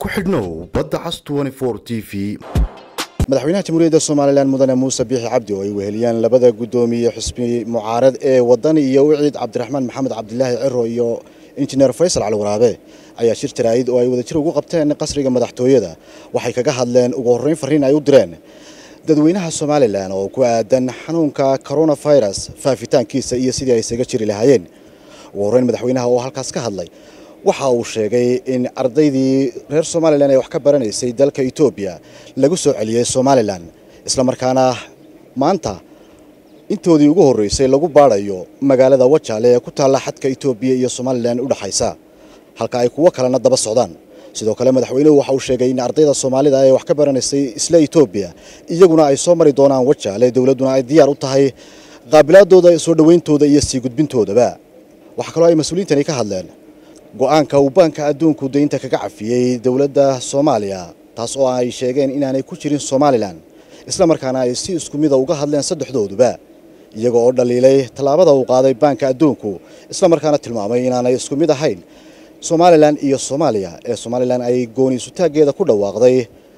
ku xidhnow badda cas t v madaxweynaha jamhuuriyadda somalilan mudane muuse biixi cabdi oo ay weheliyaan labada guddoomiye xusbi mucaarad ee wadani iyo wiciid cabdiraxmaan maxamed cabdilaahi ciro iyo injineer faysal cali waraabe ayaa shir jaraa'id oo ay wadajir ugu qabteen qasriga madaxtooyada waxay kaga hadleen ugu horreyn farriin ay u direen dadweynaha somalilan oo ku aadan xanuunka coronavirus faafitaankiisa iyo sidii ay isaga jiri lahaayeen ugu horreyn madaxweynaha oo halkaas ka hadlay waxa uu sheegay in ardaydii reer somalilan ee wax ka baranaysay dalka etoobiya lagu soo celiyey somalilan islamarkaana maanta intoodii ugu horreysay lagu baadhayo magaalada wajaale ee ku taalla xadka etoobiya iyo somalilan u dhexaysa halka ay kuwo kalena daba socdaan sidoo kale madaxweynuhu waxa uu sheegay in ardayda soomaalida ee wax ka baranaysay isla etoobiya iyaguna ay soo mari doonaan wajaale dowladduna ay diyaar u tahay qaabilaadooda soo dhowayntooda iyo sii gudbintoodaba waxaa kaloo ay mas-uuliyiintani ka hadleen go-aanka uu baanka adduunku daynta kaga cafiyey dowladda soomaaliya taas oo ay sheegeen inaanay ku jirin somalilan islamarkaana ay si isku mida uga hadleen saddexdooduba iyaga oo dhaliilay tallaabada uu qaaday baanka adduunku islamarkaana tilmaamay inaanay isku mid ahayn somalilan iyo soomaaliya ee somalilan ay gooni isutaaggeeda ku dhawaaqday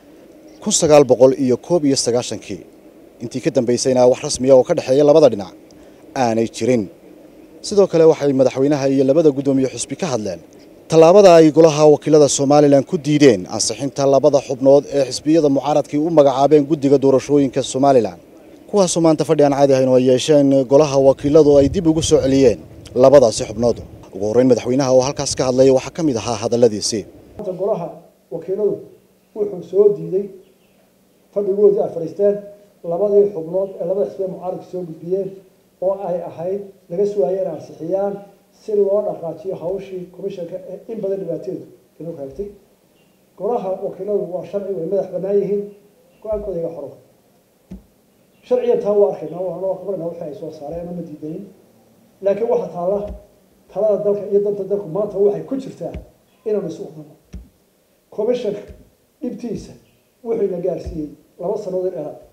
kun sagaal boqol iyo koob iyo sagaashankii intii ka dambaysayna wax rasmiya oo ka dhexeeya labada dhinac aanay jirin sidoo kale waxay madaxweynaha iyo labada guddoomiye xusbi ka hadleen tallaabada ay golaha wakiilada somalilan ku diideen ansixinta labada xubnood ee xisbiyada mucaaradkii u magacaabeen guddiga doorashooyinka somalilan kuwaasoo maanta fadhi aan caadi ahayn oo ay yeesheen golaha wakiiladu ay dib ugu soo celiyeen labadaasi xubnood ugu horreyn madaxweynaha oo halkaas ka hadlay waxaa ka mid ahaa hadalladiisii golaha wakiiladu wuxuu soo diiday fadhigoodii ay fadhiisteen labadii xubnood ee labada xisbiya mucaaradka soo gudbiyeen oo ay ahayd laga sugaaya inay ansixiyaan si loo dhaqaajiyo hawshii commishanka ee in badan dhibaateedu inuu raagtay golaha wakiiladu waa sharci way madax banaan yihiin go-aankooda iga xoro sharcigan taa waa arkayna waa kabarna wixii ay soo saareen ama diidayin laakiin waxaa taalla talada dalka iyo danta dalku maanta waxay ku jirtaa inaanu isu wadano commishanka dhibtiisa wuxuu ina gaarsiiyey laba sanood in dheeraad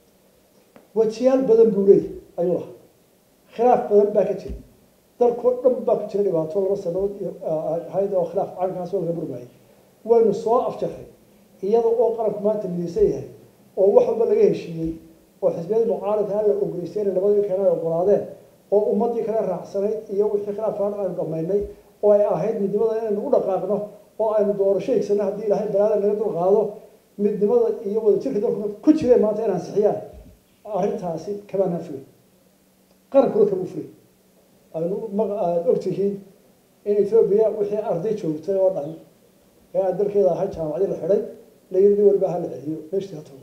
wajiyaal badan buu leeyahy ayuu lahaa khilaaf badan baa ka jira dalkao dhan baa ku jira dhibaato laba sanood ahayd oo khilaaf calankaas oo laga murmaayay waynu soo afjaray iyada oo qaranku maanta midaysan yahay oo wax walba laga heshiiyey oo xisbiyadii mucaaradka la ogoleystay inay labadii kale ay ogolaadeen oo ummadii kale raacsanayd iyo wixii khilaafkaan aynu dhamaynay oo ay ahayd midnimada inaynu u dhaqaaqno oo aynu doorasho higsano haddii ilaahay balaada naga dul qaado midnimada iyo wadajirka dalkuna ku jireen maanta in ansixiyaan arrintaasi kamaanaan fulay qarankuna kama fulay aynu aada ogtihiin in ethoobiya wixii arday joogtay oo dhan ee aan dalkeeda ahay jaamacadii la xidhay layiri waliba ha la celiyo meeshtii ha tago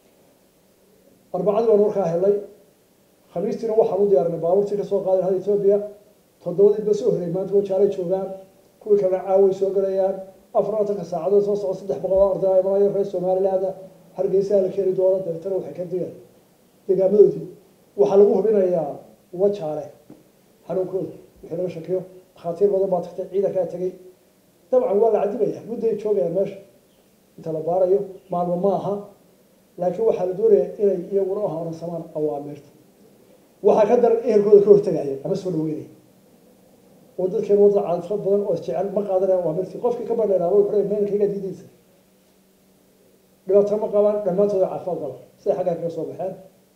arbacadii baan warkaa helay khamiistiina waxaan u diyaarinay baabuurtii kasoo qaaday hada ethoobiya toddobadii ba soo horreeyay maanta wajaalay joogaan kuwii kalena caaway soo galayaan afar atanka saacadood soo socdo saddex boqol oo arday imanayo reer somaliland hargeysaa la keeni doono dabeetana waxay ka digaan degaamadoodii waxaa lagu hubinayaa wajaale xanuunkooda wixii laga shakiyo dhakhaatiir badan baa tagtay ciidankaa tegay dabcan waa la cadibaya mudday joogayaan meesha inta la baarayo maalmo ma aha laakiin waxaa la doonayaa inay iyaguna uhaaransamaan awaamirta waxaa ka daran ehelkooda ka hortagaya ama soo dhaweynaya oo dadkeenu wadda caadifad badan oo isjecel ma qaadanaya awaamirtii qofkii ka bandheeraaba wuxuu leeyahay meelkayga diidaysa dhibaato ma qabaan dhammaantooda caafimaad qaba siday xaggaa kaga soo baxeen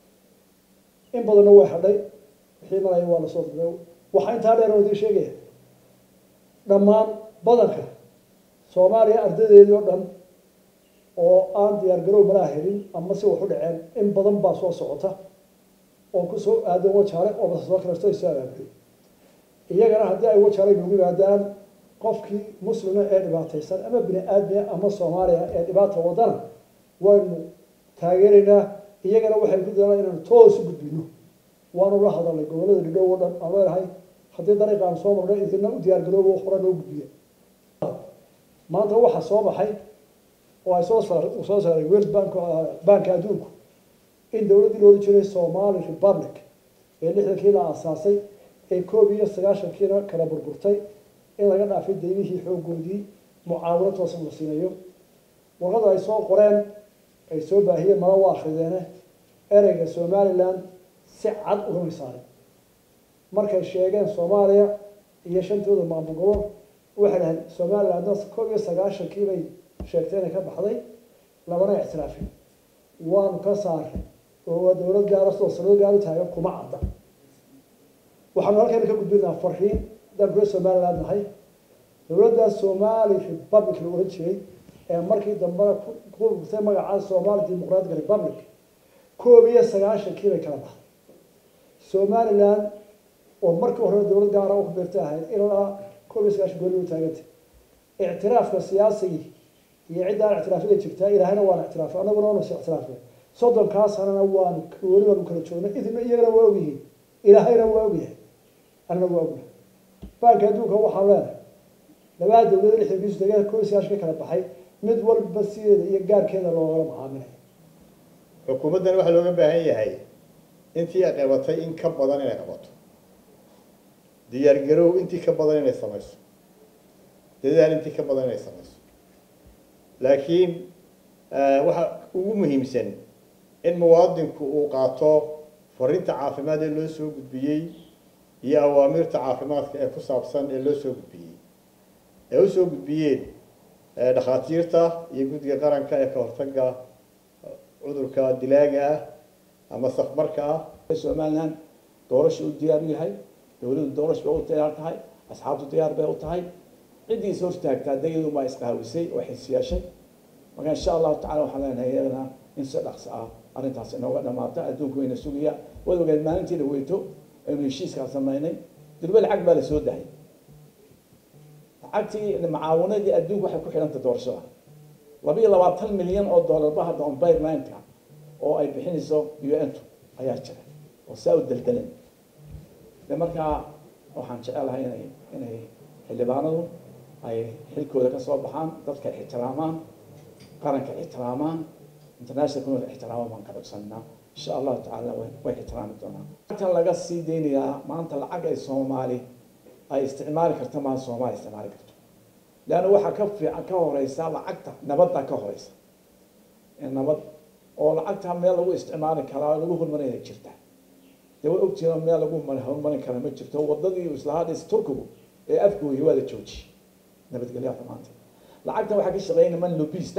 in badanna way hadhay wixii maraya waa lasoo dibay waxaa intaa dheer oo idiin sheegaya dhammaan badanka soomaaliya ardaydeedii oo dhan oo aan diyaar garow malaa helin ama si wax u dhaceen in badan baa soo socota oo kusoo aadan wajaale oo basasoo kaleesto ay soo abaabulay iyagana haddii ay wajaale noogu yimaadaan qofkii muslima ee dhibaataysan ama bini aadmiya ama soomaaliya ee dhibaata wadana waynu taageeraynaa iyagana waxay ku dalaan inaanu toos u gudbino waanu la hadalnay gobolada dhidhow oo dhan aan leenahay haddii dariiqaan soo marnay idina u diyaargaroobo hore noo gudbiya maanta waxaa soo baxay oo ay soo saar soo saaray world bank banka adduunku in dowladdii loola jiray somali republic ee lixdankii la aasaasay ee koob iyo sagaashankiina kala burburtay in laga dhaafay daymihii xoogoodii mucaawino toosan la siinayo warqada ay soo qoreen ay soo baahiyeen mala waa akrideene ereyga somaliland si cad ugama saaray markay sheegeen soomaaliya iyo shantooda maamul gobol waxay dhahayd somalilandna koob iyo sagaashankii bay sheegtay inay ka baxday labana ictiraafin waanu ka saaray oo waa dowlad gaara sidoo sanado gaar u taagan kuma cadda waxaanu halkayna ka gudbinaa fariin haddaan reer somaliland nahay dowladda somali republic la ohan jiray ee markii dambena ku gurtay magacaa somali democratic republic koob iyo sagaashankii bay kala baxday somaliland oo markii hore dowlad gaara u kubeertay ahayd ilaa koob iyo sagaashan gooni u taagantay ictiraafka siyaasigii iyo ciddaan ictiraafyada jirtaa ilaahayna waana ictiraafay annaguna waanu is ictiraafay soddonkaa sanana waanu weli baanu kala joognay idina iyagana waa ogyihiin ilaahayna waa ogyahay annana waa ognahay baanka adduunka waxaan leenahay labada dowlada lixdan bisu degada koob iyo sagaashan ka kala baxay mid walba sideeda iyo gaarkeeda loogala macaamilay xukuumaddan waxaa looga baahan yahay intii ay qabatay in ka badan inay qabato diyaargarow intii ka badan inay samayso dadaal intii ka badan inay samayso laakiin waxa ugu muhiimsan in muwaadinku uu qaato fariinta caafimaad ee loo soo gudbiyey iyo awaamiirta caafimaadka ee ku saabsan ee loo soo gudbiyey ee u soo gudbiyeen dhakhaatiirta iyo guddiga qaranka ee ka hortaga cudurka dilaaga ah ama safmarka ah somaliland doorasha u diyaar u yahay dowladdu doorash bay u diyaar tahay asxaabtu diyaar bay u tahay ciddii is hortaagtaa dayadu baa isqaawisay oo xisyeeshay marka insha allahu tacala waxaan leenahay iyadana in si dhaqso ah arrintaas inooga dhamaato adduunku wayna sugaya waad ogeed maalintii dhaweyto aynu heshiiskaa samaynay durbe lacag baa la soo dahay lacagtii macaawanadii adduunku waxay ku xidhanta doorashada laba iyo labaatan milyan oo dollarba hadda on pipeline-ka oo ay bixinayso un-tu ayaa jira oo saa u deldelan de markaa waxaan jecelahay inay inay xildhibaanadu ay xilkooda ka soo baxaan dadka ixtiraamaan qaranka ixtiraamaan international community ixtiraama baan ka codsanaa insha allahu tacaala way ixtiraami doonaan lacagtan laga sii deynayaa maanta lacag ay soomaali ay isticmaali karto maa soomaali isticmaali karto leanna waxaa ka fiican ka horeysa lacagta nabadda ka horeysa nabad oo lacagta meel lagu isticmaali karaa lagu horumarinaya jirta dee way ogtihiin meel lagu horumarin kara ma jirto wadadii islahaa dhis turkigu ee afgooyi waa la joojiyey nabadgelyaha xumaanta lacagtan waxaa ka shaqeeya niman lobista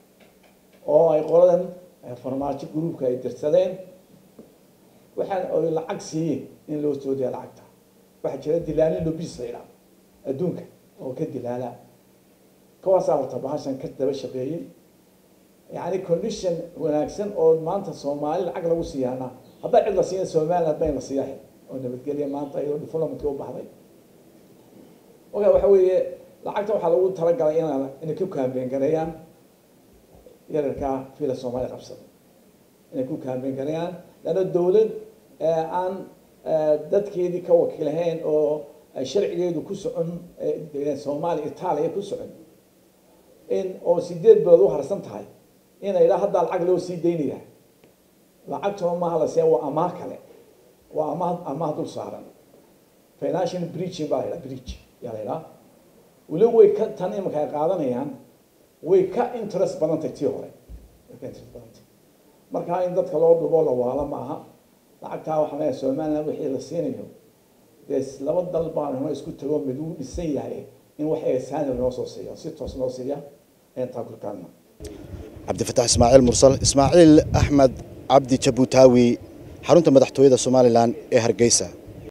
oo ay qoladan farmaajo gruubka ay dirsadeen waxaan oy lacag siiyeen in loo soo diya lacagta waxaa jira dilaalin lobis la yidhaha adduunka oo ka dilaala kuwaasaa horta bahashan ka daba shaqeeyey yani condition wanaagsan oo maanta soomaali lacag lagu siiyaana haddaa cid la siiya somaliland bayn la siiyahay oo nabadgelya maanta iyadoo diplomatka u baxday oka waxa weeye lacagta waxaa lagu talagalay in inay ku kaambeen gareeyaan yararkaa fila soomaaliya qabsada inay ku kaambeen gareeyaan leanna dawlad aan dadkeedii ka wakiilahayn oo sharcigeedu ku socon soomaaliya itaaliya ku socon in oo sideed bilood u harsan tahay ina idhaa haddaa lacag loo sii daynaya lacagtuna maaha la siiya waa amaah kale waa amaah amaah dul saaran financial breaching baa la yidhaha breach yaa la yidhaha weli way ka tan imanka ay qaadanayaan way ka interest badantay tii hore way ka interest badantay marka in dadka loo dhubo la waalo maaha lacagtaa waxaa leeyahay somaliland wixii la siinayo dee laba dal baan hore isku tago mid uu dhisan yahay in wax eesaani noo soo siiya si toos noo siiya intaa kulkaana cabdifataax ismaaciil mursal ismaaciil axmed cabdi jabuutaawi xarunta madaxtooyada somalilan ee hargeysa